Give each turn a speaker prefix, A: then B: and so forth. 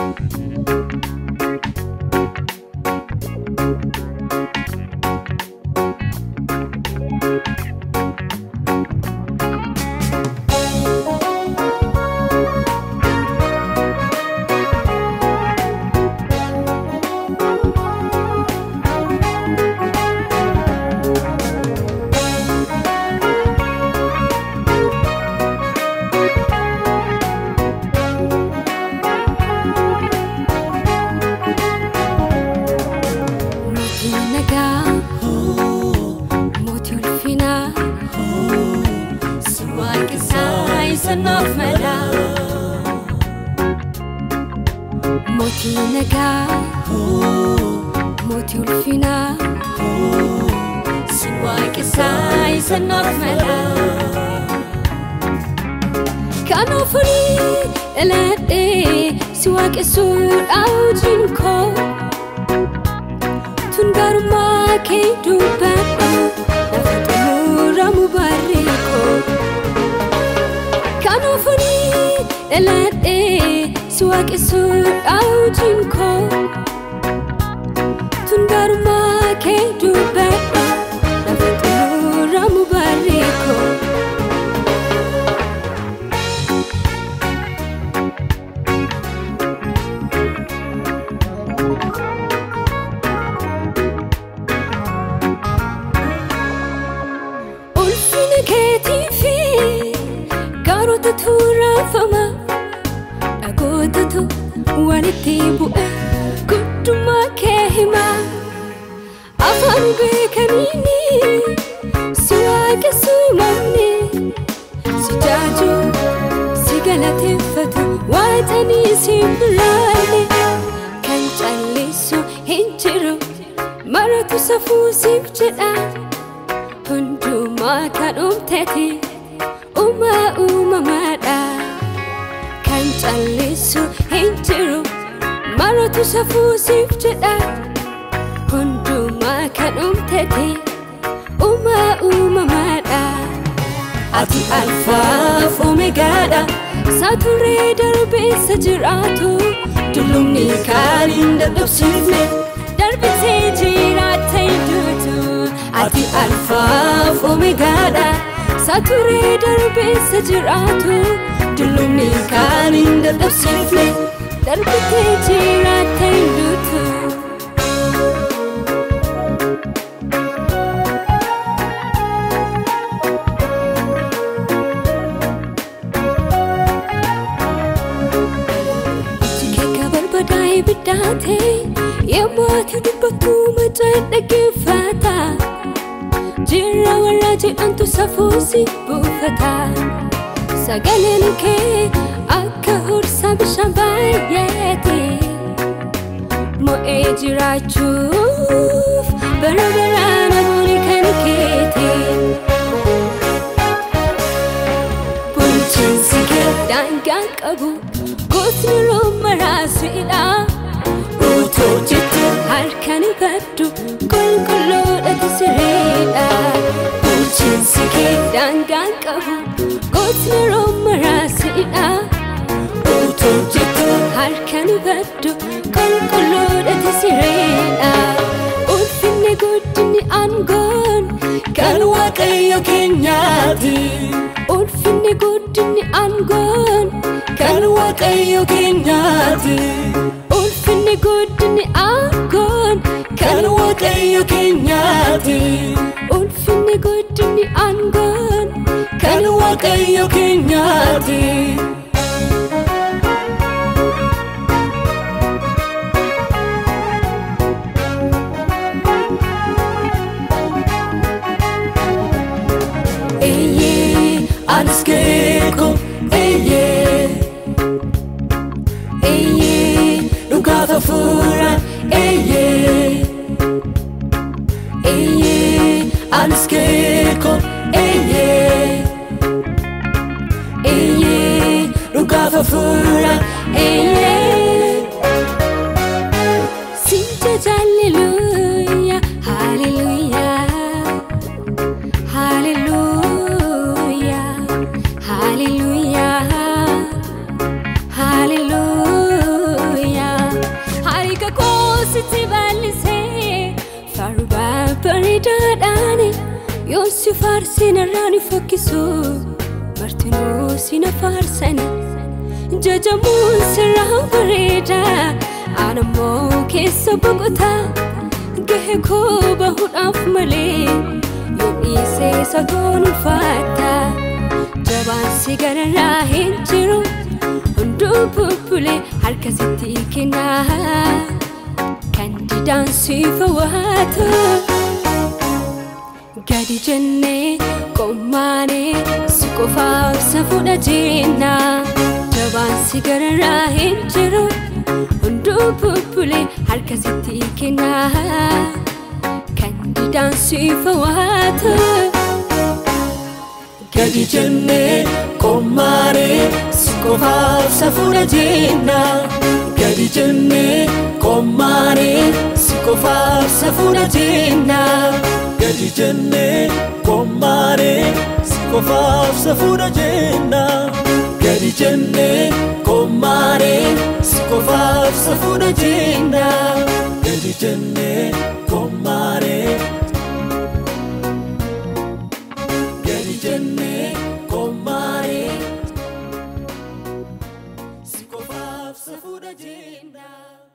A: Mootii nagaa mootii ulfinaa si waaqessaa isa naaf mala. Mootii nagaa mootii ulfinaa si waaqessaa isa naaf mala. Kanaafuu dhaladhee si waaqessuudha hojiin koo. tun garumaa kee dubbadhu lafa xumuramu barreekoo kanaafuu dhaladhee si waaqessuudha hojiin koo tun garumaa kee dubbadhu lafa xumuramu barreekoo. ulfina keetii fi gaarotatu raafama dhagootatu walitti bu'e guddummaa kee hima afaan beekaniini si waaqessu mamni si jaaju si galateeffatu waaxanii si biraalle kan callisu hin jiru maratu safuu siif jedha hundumaa kan uumtete uumaa uumamaadha kan callisu hin jiru maratu safuu siif jedha hundumaa kan uumtete uumaa uumamaadha ati alfaaf omegaadha saaturree darbeessa jiraatu dullumni kan hin dadhabsiifne darbitee jiraatta hin duutu ati alfaaf omegaadha saaturree darbeessa jiraatu dullumni kan hin dadhabsiifne darbitee jiraatta hin duutu. Jikeeka barbadaa ibiddaate yemmuu ati dubbattu macaan dhaggeeffata jirra warra jedhantu safuusi buufata sagaleen kee akka horsaa bishaan baay'eete mo'ee jiraachuuf bara baraan amooni kan keete. bulchiinsi kee daangaan qabu goosni roomaraasiidha utuu jettu harkaan baddu qulqulluudhatu sireedha bulchiinsi kee daangaan qabu goosni roomaraasiidha utuu jettu harkaan baddu qulqulluudhatu sireedha ulfinni guddinni aangoon kan waaqayyo keenyaati. ulfinni guddinni aangoon kan waaqayyo keenyaati ulfinni guddinni aangoon kan waaqayyo keenyaati ulfinni guddinni aangoon kan waaqayyo keenyaati. Eeyyee anis keeko eeyyee eeyyee dhugaaf hafuura eeyyee eeyyee anis keeko eeyyee eeyyee dhugaaf hafuura eeyyee Sinja hallelujah hallelujah hallelujah hallelujah hallelujah sitti bal'isee farbaa bareedaadhaan yoo si faarsin irraa ni fokkisu martinuu si na faarsani jajamuun sirraa bareeda anammoo keessa boqotaa gahe koo bahuudhaaf malee yoo dhiisee sagoon ulfaata jabaan si gararraa hin jiru hunduu bubbulee harka sitti kennaa kan didaan si fawwaatu gadi jennee qommaanee si qofaaf safuudha jennaa jabaan si gararraa hin jiru hunduu bubbulee harka sitti kennaa kan didaan si fawwaatu.
B: gadi jennee qommaanee si qofaaf safuudha jennaa gadi jennee qommaanee si qofaaf safuudha jennaa gadi jennee qommaanee si qofaaf safuudha jennaa gadi jennee qommaanee si qofaaf safuudha jennaa gadi jennee qommaanee gadi jennee qommaanee si qofaaf safuudha jennaa.